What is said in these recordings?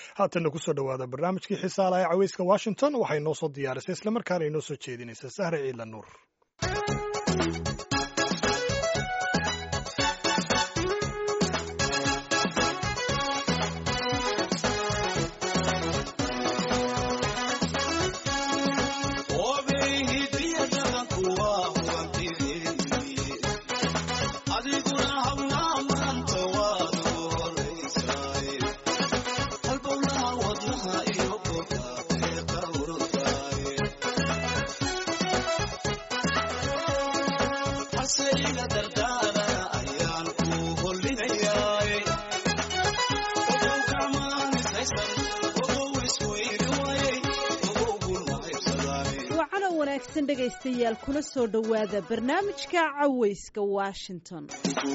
haatanna kusoo dhowaada barnaamijkii xisaala ee caweyska washington waxay noo soo diyaarisay islamarkaana inoo soo jeedinaysa sahre ciidla nuur dhegaystayaal kula soo dhowaada barnaamijka caweyska washington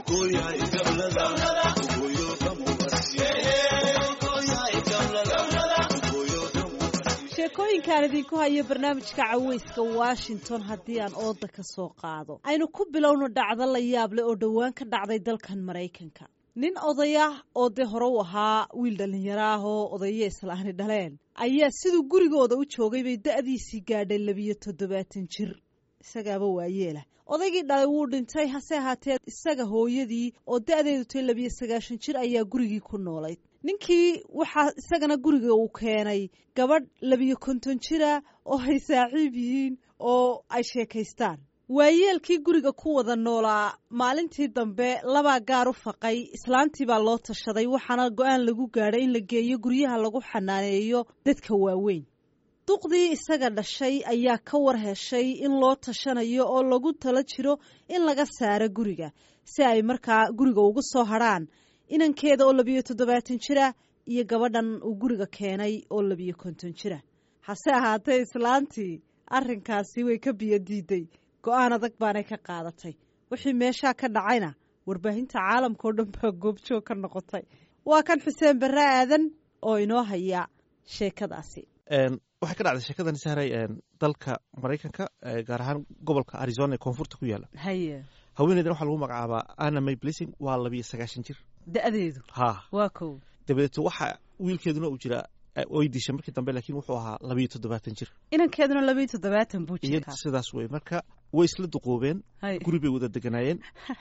sheekooyinkaan idinku hayo barnaamijka caweyska washington haddii aan ooda ka soo qaado aynu ku bilowno dhacdo la yaable oo dhowaan ka dhacday dalkan maraykanka nin odayah oo dee hore u ahaa wiil dhallinyaro ah oo odayo islaani dhaleen ayaa siduu gurigooda u joogay bay da'diisii gaadhay labiyo toddobaatan jir isagaaba waayeelah odaygii dhalay wuu dhintay hase ahaatee isaga hooyadii oo da'deedu tay labiyo sagaashan jir ayaa gurigii ku noolayd ninkii waxaa isagana guriga uu keenay gabadh labiyo konton jira oo ay saaxiib yihiin oo ay sheekaystaan waayeelkii guriga ku wada noolaa maalintii dambe labaa gaar u faqay islaantii baa loo tashaday waxaana go-aan lagu gaadhay in la geeyo guryaha lagu xanaaneeyo dadka waaweyn duqdii isaga dhashay ayaa ka war heshay in loo tashanayo oo lagu tala jiro in laga saaro guriga si ay markaa guriga ugu soo hadrhaan inankeeda oo labiyo toddobaatan jira iyo gabadhan uu guriga keenay oo labiyo konton jira hase ahaatee islaantii arrinkaasi way ka biyo diiday go-aan adag baanay ka qaadatay wixii meeshaa ka dhacayna warbaahinta caalamka oo dhan baa goobjoog ka noqotay waa kan xuseen barre aadan oo inoo haya sheekadaasi waxay ka dhacday sheekadan sahray dalka maraykanka gaar ahaan gobolka arizona ee koonfurta ku yaala haye haweeneydan waxaa lagu magacaabaa anna may blessing waa labiyo sagaashan jir da-deedu ha waa kow dabadeeto waxa wiilkeeduna uu jiraa way dishay markii dambe laakiin wuxuu ahaa labiyo toddobaatan jir inankeeduna labiyo toddobaatan buu iyo jirkaa sidaas wey marka way isla duquubeen Hay. guri bay wada deganaayeen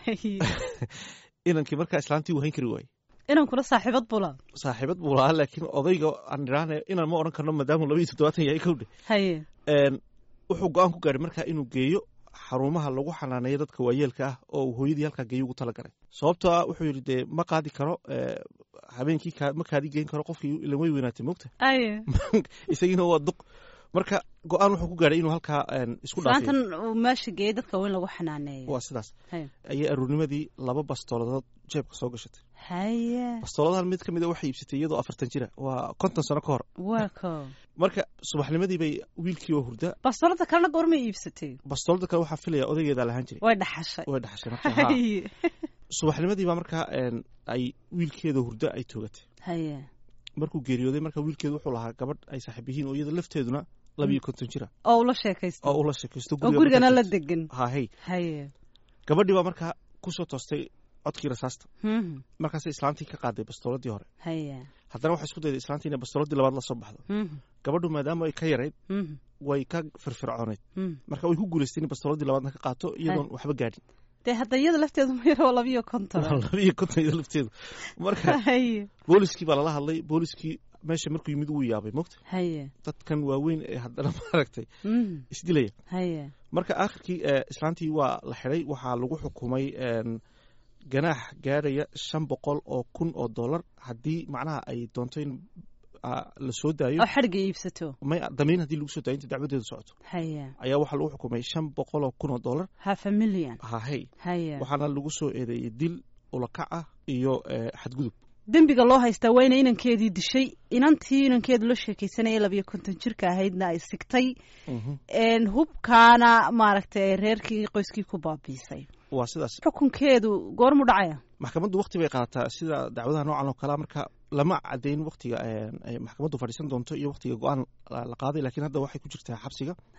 inankii markaa islaantii uu hayn kari waayey inankuna saaxiibad bula saaxiibad buu lahaa laakiin odayga aan idhaahne inaan ma odhan karno maadaamuu labiyo toddobaatan yahay kowdhe haye wuxuu go-aan ku gaadhay markaa inuu geeyo xarumaha lagu xanaaneeyo dadka waayeelka ah oo uu hooyadii halkaa geeyo ugu talagalay sababtoo ah wuxuu yidhi dee ma qaadi karo eh, habeenkii ka- ma kaadi geyn karo qofkii ilan way weynaatay mogta aye isagiina waa duq marka go-aan wuxuu ku gaadhay inuu halkaa en, isku dhaafiyo islaantan uu meesha geeyey dadka weyn lagu xanaaneeyo waa sidaas haye ayay aruurnimadii laba bastooladood jeebka soo gashatay haye bastooladahan mid ka mid a waxay iibsatay iyadoo afartan jira waa konton sano ka hor waa kow marka subaxnimadii bay wiilkii oo hurda bastoolada kalena goormay iibsatay bastoolada kale waxaa filaya odaygeedaa lahaan jiray way dhaxashay way dhaxashay marka haa. haye subaxnimadii baa markaa en, ay wiilkeeda hurda ay toogatay haye markuu geeriyooday marka wiilkeedu wuxuu lahaa gabadh ay saaxiib yihiin oo iyada lafteeduna labiyo konton jira oo ula sheekaysta oo ula sheekaysto oo gurigana la markaa degan joogto. ha hey haye gabadhii baa markaa kusoo toostay codkii rasaasta Mhm. markaasay islaantii ka qaaday bastooladii hore haye haddana waxay isku dayday islaantii inay bastooladii labaad la soo baxdo Mhm. gabadhu maadaama ay ka yarayd Mhm. way ka firfircooneyd Mhm. marka way ku guulaystay in bastooladii labaadna ka qaato iyadoon waxba gaadhin dee hadda iyada lafteedu ma yaro labiyo konton labiyo konton iyada lafteedu marka haye booliskii baa lala hadlay booliskii meesha markuu yimid wuu yaabay mogta haye dadkan waaweyn ee haddana maaragtay Mhm. isdilaya haye marka aakhirkii eh, islaantii waa la xidhay waxaa lagu xukumay en, ganaax gaadhaya shan boqol oo kun oo dollar haddii macnaha ay doonto in ah, la soo daayo oo xadhga iibsato may damiin haddii lagu soo daayo inta dacwadeedu socoto haye ayaa waxaa lagu xukumay shan boqol oo kun oo dollar half a million hahey haye waxaana lagu soo eedeeyey dil ulakac ah iyo eh, xadgudub dembiga loo haystaa waa ina inankeedii dishay inantii inankeedu la sheekaysanaya labiyo konton jirka ahaydna ay sigtay Mhm. een, hubkaana maaragtay reerkii qoyskii ku baabiisay waa sidaas xukunkeedu goormu dhacaya maxkamaddu wakti bay qaadataa sida dacwadaha noocan oo kalea marka lama cadeyn waktiga ay maxkamaddu fadhiisan doonto iyo waktiga go-aan la la qaaday laakiin hadda waxay ku jirtaa xabsiga haye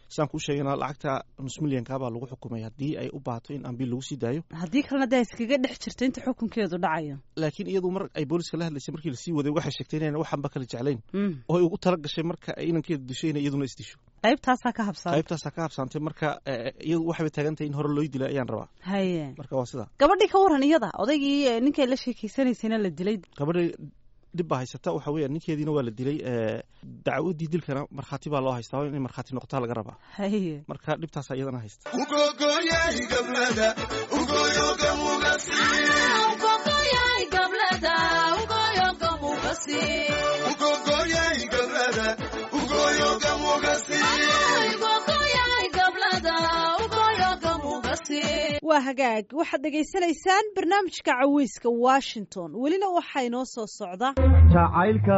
sidaan kuu sheegana lacagta nus milyanka baa lagu xukumay haddii ay u baahato in ambiil lagu sii daayo haddii kalena dee iskaga dhex jirto inta xukunkeedu dhacayo laakiin iyadu mar ay booliska la hadlaysay markii lasii waday waxay sheegtay inayna waxanba kala jeclayn Mm. oo ay ugu tala gashay marka ay inankeeda disho inay iyaduna isdisho qaybtaasaa ka habsaada qaybtaasaa ka habsaantay marka eh, iyadu waxayba taagan tahay in hore loo dilay ayaan rabaa haye marka waa sidaa gabadhii ka waran iyada odaygii eh, ninkay la sheekeysanaysayna la dilay gabadha dhib baa haysata waxa weeyaan ninkeediina waa la dilay eh, dacwadii dilkana markhaati baa loo haystaa waa inay markhaati noqotaa laga rabaa haye marka dhibtaasa iyadana haysta waa hagaag waxaad dhegaysanaysaan barnaamijka caweyska washington welina waxaa inoo soo socda jacaylka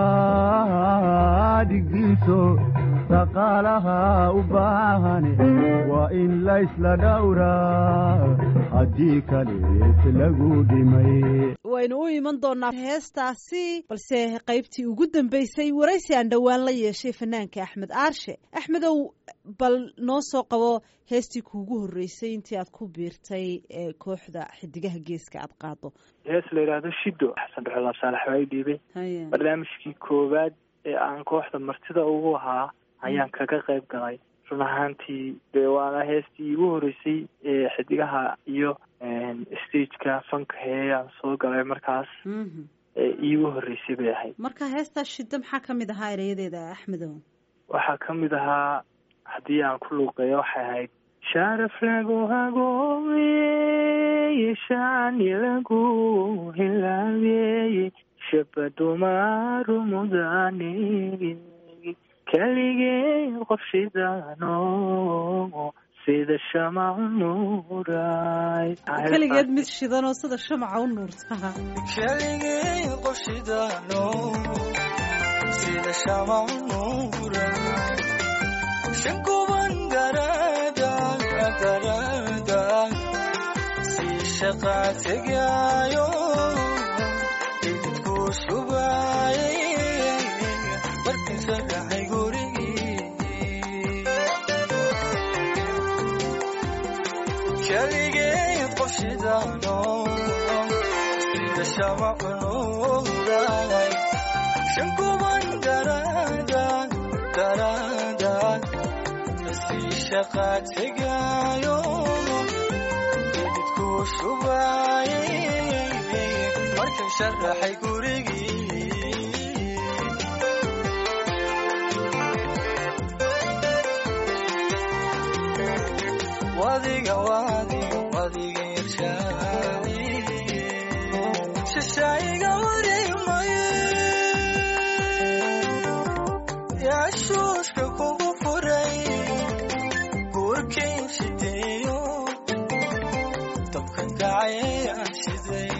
dhigdiiso dhaqaalaha u baahan waa in laysla dhowraa haddii kalees lagu dhimay waynu u iman doonaa heestaasi balse qaybtii ugu dambeysay waraysi aan dhowaan la yeeshay fanaanka axmed aarshe axmedow bal noo soo qabo heestii kuugu horreysay intii aad ku biirtay ee kooxda xidigaha geeska aad qaado hees la yidhaahdo shido xasan dhuxulaab saalax waa i dhiibay haye barnaamijkii koowaad ee aan kooxda martida ugu ahaa ayaan kaga qayb galay run ahaantii dee waana heestii iigu horreysay ee xidigaha iyo stageka fanka hee aan soo galay markaas Mhm. ee iigu horreysay bay ahayd marka heestaa shiddo maxaa ka mid ahaa erayadeeda axmedow waxaa ka mid ahaa haddii aan ku luuqeeyo waxay ahayd sharaf lagu hagoomeye shani lagu hilaabeye shabadumaru mudane keligee qof shidano sida shamac nuuray keligeed mid shidanoo sida shamaca u nuurtaa keligay qoshidaano sida shamac nuura shankuban darada darada si shaqa tegaayo idinku shubaaye markiisa dhacay gurigii keligay qoshidaano sida shamac nuuray shankuban darada darada si shaqa tegaayo idinku shubaaye markan sharaxay gurigii wadiga wadiga wadiga irshaadi shashaayiga wareemaye yaashuushka kugu furay guurkiin shideeyo dabkan kacay aan shiday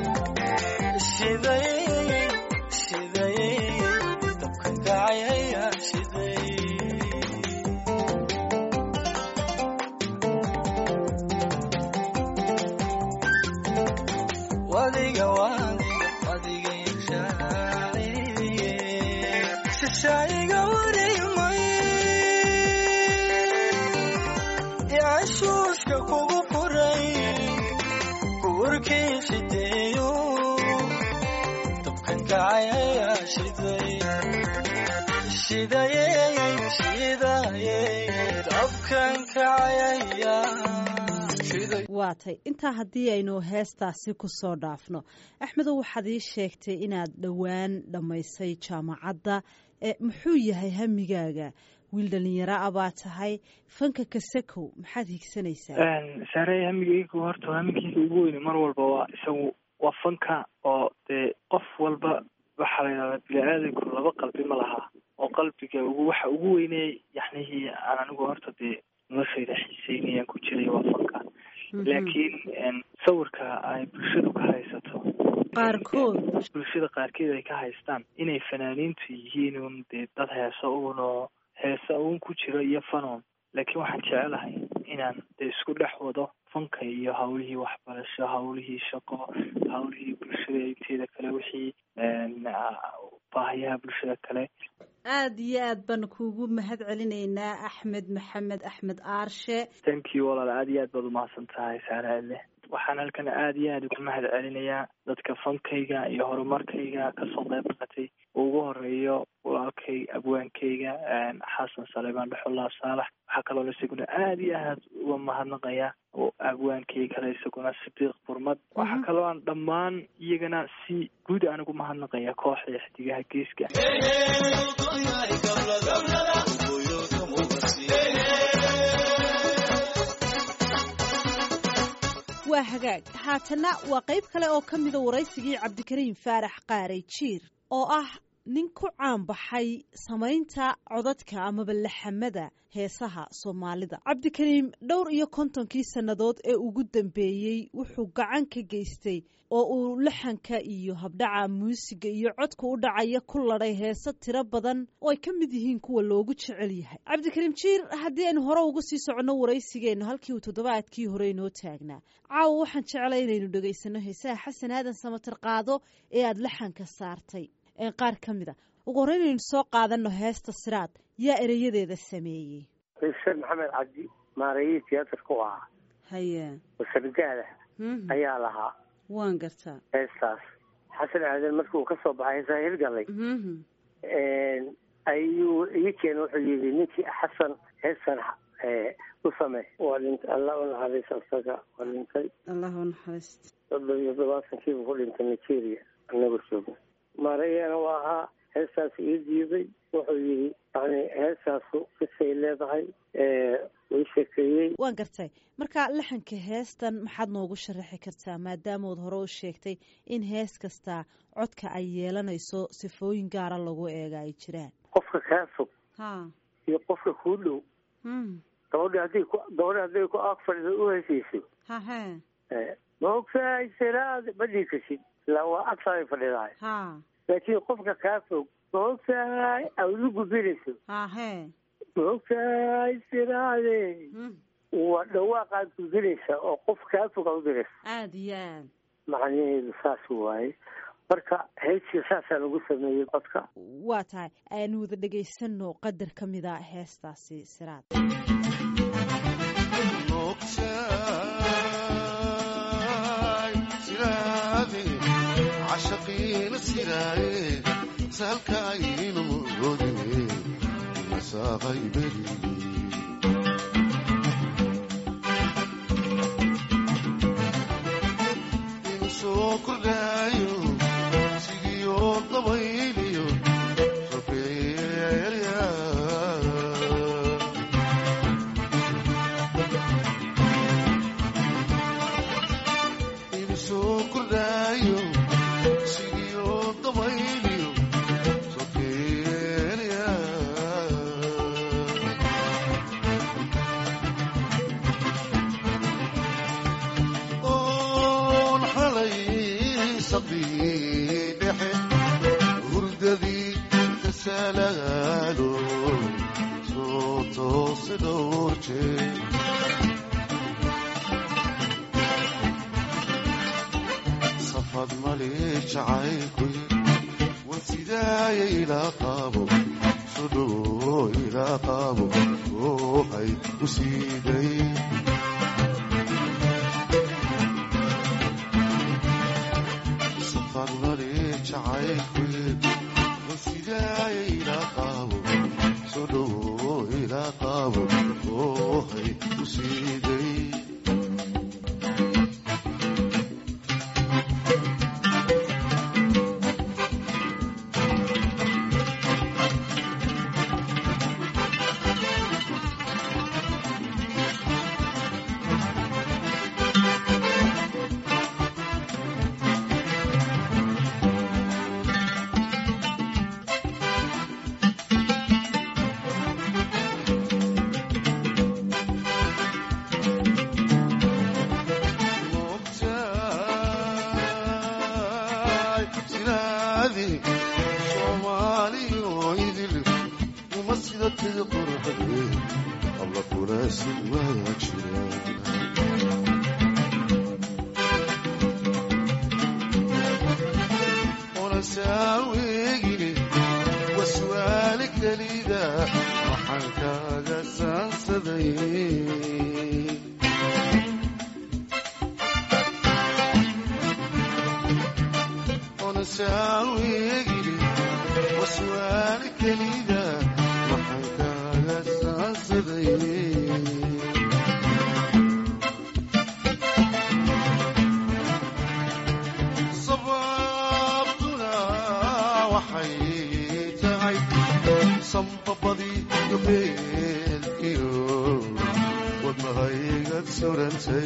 shiday shiday dabkan kacay aan shiday wadiga wadiga wadiga irshaadiye shashaayiga wareemaye yaashuushka kugu furay guurkii shideeyo dabkan kacaya shiday shidaye shidaye dabkan kacaya shiday waatay intaa haddii aynu heestaasi ku soo dhaafno axmedow waxaad ii sheegtay inaad dhowaan dhammaysay jaamacadda ee muxuu yahay hamigaaga wiil dhalinyaro ah baa tahay fanka kasakow maxaad higsanaysaa saare hamigaygu horta hamigayga ugu weyne mar walba waa isagu waa fanka oo dee qof walba waxaa la yidhahdaa bini-aadanku laba qalbi ma laha oo qalbiga ugu waxa ugu weyney yaxnihii aan anigu horta dee noloshayda xiiseynayaan ku jiray waa fanka laakiin sawirka ay bulshadu ka haysato qaarkood bulshada qaarkeed ay ka haystaan inay fanaaniintu yihiin un dee dad heesa uun oo heesa uun ku jiro iyo fanon laakiin waxaan jecelahay inaan dee isku dhex wado fanka iyo hawlihii waxbarasho hawlihii shaqo hawlihii bulshada inteeda kale wixii baahiyaha bulshada kale aad iyo aad baan kuugu mahad celinaynaa axmed maxamed axmed aarshe thank you walaal aad iyo aad baad umahadsan tahay saaraale waxaan halkan aad iyo aad ugu mahad celinayaa dadka fankayga iyo horumarkayga kasoo qayb qaatay uu ugu horeeyo walaalkay abwaankayga xasan saleebaan dhexulaab saalax waxaa kaloona isaguna aad iyo aad uga mahadnaqaya oo abwaankay kale isaguna sidiiq burmad waxaa kaloo aan dhammaan iyagana si guud aan ugu mahadnaqaya kooxda xidigaha geeska waa hagaag haatana waa qayb kale oo ka mida waraysigii cabdikariim faarax qaaray jiir oo ah nin ku caanbaxay samaynta codadka amaba laxamada heesaha soomaalida cabdikariim dhowr iyo kontonkii sannadood ee ugu dambeeyey wuxuu gacan ka geystay oo uu laxanka iyo habdhaca muusiga iyo codka u dhacaya ku ladhay heese tiro badan oo ay ka mid yihiin kuwa loogu jecel yahay cabdikariim jiir haddii aynu hore uga sii soconno waraysigeennu halkii uu toddobaadkii hore inoo taagnaa caawa waxaan jeclay inaynu dhegaysano heesaha xasan aadan samatar qaado ee aada laxanka saartay qaar ka mid a ugu horreyn aynu soo qaadano heesta siraad yaa ereyadeeda sameeyey xuseen maxamed cabdi maarayihii tiyaatarka u ahaa haye wasargaada ayaa lahaa waan gartaa heestaas xasan aadan markii uu ka soo baxay heesaa hirgalay ayuu ii keena wuxuu yidhi ninkii xasan heestan u samey waa dhintay allah u naxariista isaga waa dhintay allah u naxariista soddon iyo todobaatankiibu ku dhintay nigeria anagoo joogna maarayana waa ahaa heestaas ii diiday wuxuu yidhi yani heestaasu kisay leedahay ii sheekeeyey waan gartay marka laxanka heestan maxaad noogu sharaxi kartaa maadaamood hore u sheegtay in hees kastaa codka ay yeelanayso sifooyin gaara lagu eega ay jiraan qofka kaa fog ha iyo qofka kuu dhow gabadhi hadday ku gabadhi hadday ku ag fadhida u hesayso hahe maogtahay siraad ma dhiikasid ilaa waa agtaay fadhidahay ha laakiin qofka kaa fog maogtahay awdu gubinayso hahe maogtahay siraade waa dhawaaqaad gudinaysa oo qof kaa fog a udiraysa aada iyo aad macnaheedu saas waaye marka heeska saasaan ugu sameeyey codka waa tahay aanu wada dhegaysano qadar ka mida heestaasi siraad cashaqiina siraaye saalkaaynu moodine masaaqay beri inu soo kordhaayo sigiyo dabayliyo sokeeya inu soo kordhaayo sigiyo dabayliyo sokeeya oon xalay sabdii dhexe hurdadii kasalaalo soo toose dhowr jeer safad mali jacaylkuy wan sidaaya ilaa qaabo sodhowo ilaa qaabo oohay u siiday safad mali jacaylkuy wan sidaaya ilaa qaabo sodhowo ilaa qaabo oohay u siiday moogtahay sinaadii soomaaliyo idil uma sida tida qurxadee habla kuraasid waa jira ona saaweegine waswaali kelida maxaan kaaga saansaday sababtuna waxay tahay sambabadii gabeelkiyo wadnahaygad surantay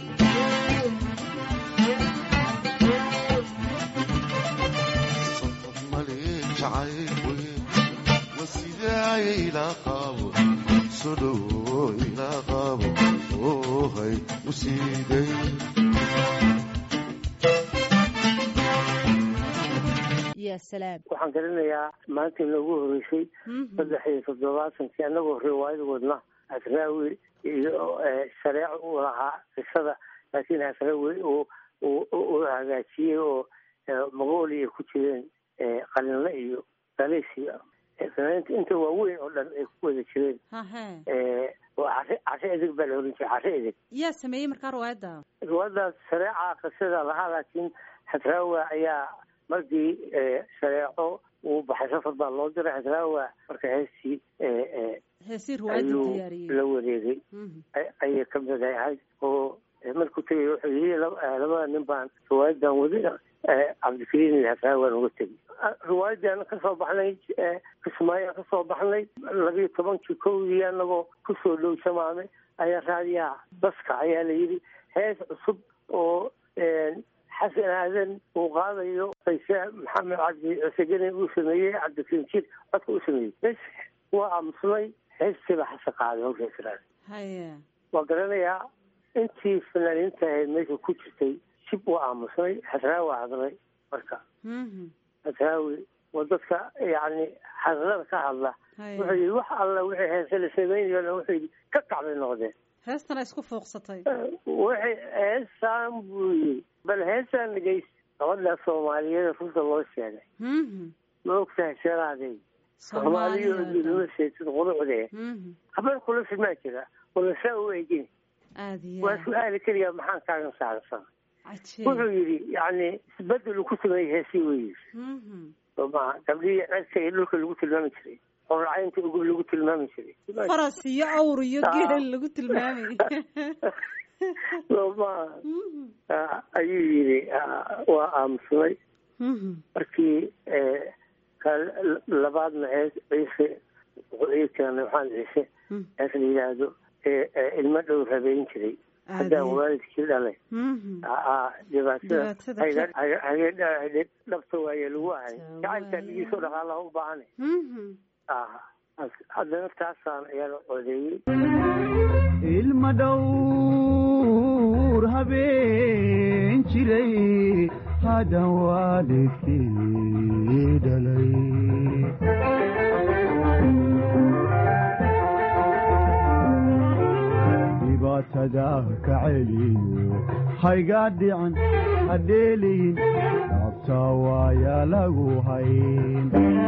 sabab male jacayl wasidaaya ilaa qaabo soo dhowo ilaa qaabo oohay musiiday ya salaam waxaan garanayaa maanta inoogu horeysay Mhm. saddex iyo toddobaatankii annagoo riwaayad wadna asraawi iyo eh, shareeco uu lahaa qisada laakiin asraawi uu uu- uu hagaajiyey oo eh, mongolia ku jireen eh, qalinle iyo daleysiya Eh, fanaaniinta inta waaweyn oo dhan ay ku wada jireen hahe Eh, waa cashe cashe edeg baa la oran jiray cashe edeg yaa sameeyey markaa riwaayadda riwaayadaas shareeca qisada lahaa laakiin xasraawa ayaa markii eh, shareeco uu baxay safar baa loo diray xasraawa marka heestii eh, eh, heesii riwaayadda ayuu diyaariyey la wareegay Mhm. ay- ayay ka mid ahayd oo eh, markuu tegay wuxuu yii labada nin baan riwaayadan wadi eh, cabdikariin iyo xasraawaan uga tegay Ah, riwaayadan kasoo baxnay eh, kismaayaan kasoo baxnay labiyo tobankii kowdii anagoo kusoo dhow samaame ayaa raadiyaha baska ayaa la yidhi hees cusub oo eh, xasan aadan uu qaadayo qayse maxamed cabdi cusegene uu sameeyey cabdikariin jir codka uu sameeyey bes waa aamusnay heestiiba xasan qaaday hawsha israel haye waa garanayaa intii fanaaniinta ahayd meesha ku jirtay shib waa aamusnay xasraawi hadlay marka Mhm. xasraawi waa dadka yacni hadlada ka hadla haye wuxuu yidhi wax alla wixii heese la sameynayona wuxuu yidhi ka kacbay noqdeen heestana isku fooqsatay waxay heesaan buu yidhi bal heesaan nageys gabadha soomaaliyeed runta loo sheegay Mhm. ma ogtahay sheeraadey soomaaliyo Soomaaliya. nala sheegtid qurucdee Mhm. habeen kula filmaa jira wala saa u egin aad iyo waa aad. su-aali keliya maxaan kaagan saarsan cajiib wuxuu yidhi yacni isbedel uu ku sameeyey heesii wey Mhm. soo maha gabdhihii cerka iyo dhulka lagu tilmaami jiray qorracaynta ugub lagu tilmaami jiray faras iyo awr iyo Ah. geel lagu tilmaamay soo maha Mhm. Ah, ayuu yidhi ah, waa aamusnay Mhm. markii eh, ka labaadna hees ciise wuxuu ii keenay waxaan ciise Mhm. hees la yidhaahdo ee ee ilmo dhow rabeyn jiray aad haddaan iyo- waalidkii dhalay Mhm. aa dhibaatada Dhibaatada hayga- ka- hayga- hayga- dhabta waaye lagu ahay Dhabta gacanka waaye. dhigiisoo dhaqaalaha u baahane Mhm. ah haddana taasaan ayaa codeeyey ilma dhowr habeen jiray haddan waalidkii dhalay dhibaatada ka celiyo hayga dhican hadheeliyin dhaabta waaya lagu hayn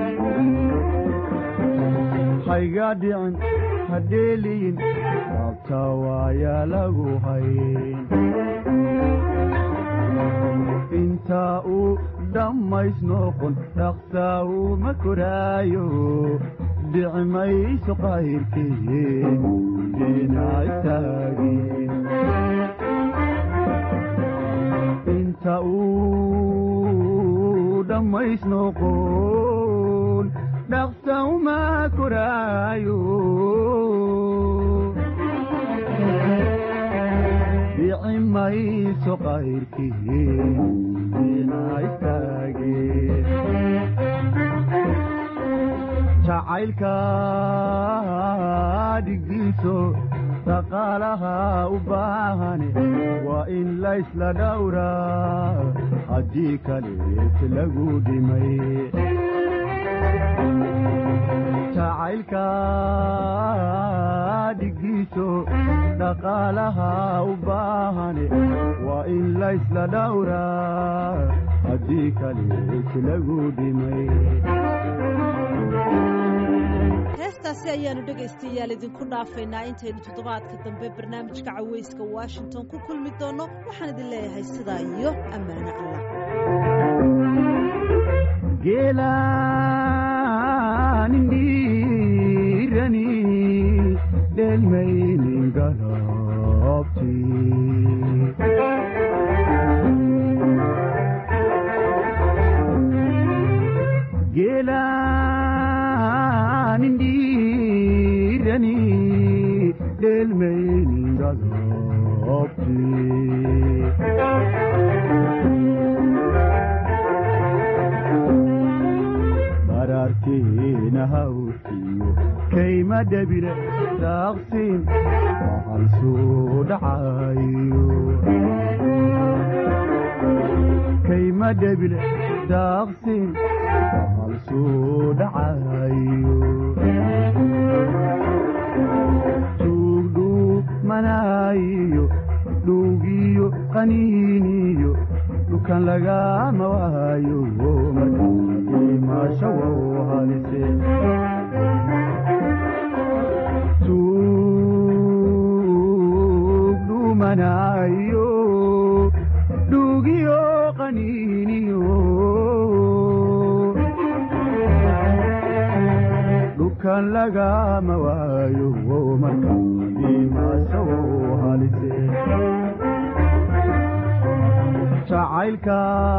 hayga dhicin hadheeliyin dhaabta waaya lagu hayn intaa uu dhammays noqon dhaqsaa uma koraayo dhici mayso qayrkeen dina istaagin inta uu dhammays noqon dhaqsa uma koraayo dhici mayso qayrkeen dina istaagin jacaylka dhigdiiso dhaqaalaha u baahane waa in laysla dhowraa haddii kalees lagu dhimay jacaylka dhigdiiso dhaqaalaha u baahane waa in laysla dhowraa haddii kalees lagu dhimay heestaasi ayaanu dhegaystayaal idinku dhaafaynaa intaynu toddobaadka dambe barnaamijka cawayska washington ku kulmi doonno waxaan idin leeyahay sidaa iyo ammaano allah geelaanin geelaanindiirani dheelmayningadobti barartiina hawtiyo kayma dhabire daaqsin waxaan soo dhacayo kayma dhabile daaqsin waxaan soo dhacayo tuugdhuumanaayo dhuugiyo qaniiniyo dhukan lagama waayo markaa imaasho wow halise tuugdhuumanaayo dhuugiyo qaniiniyo dhukan lagama waayo markaa imaasho wow halise jacaylka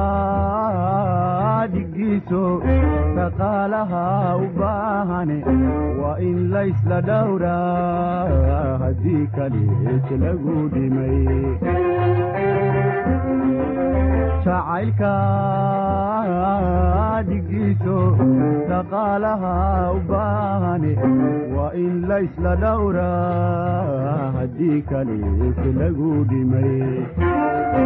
dhigiiso dhaqaalaha u baahane waa in laysla dhowraa haddii kaleet lagu dhimay jacaylka dhigiiso dhaqaalaha u baahane waa in laysla dhowraa haddii kaleet lagu dhimay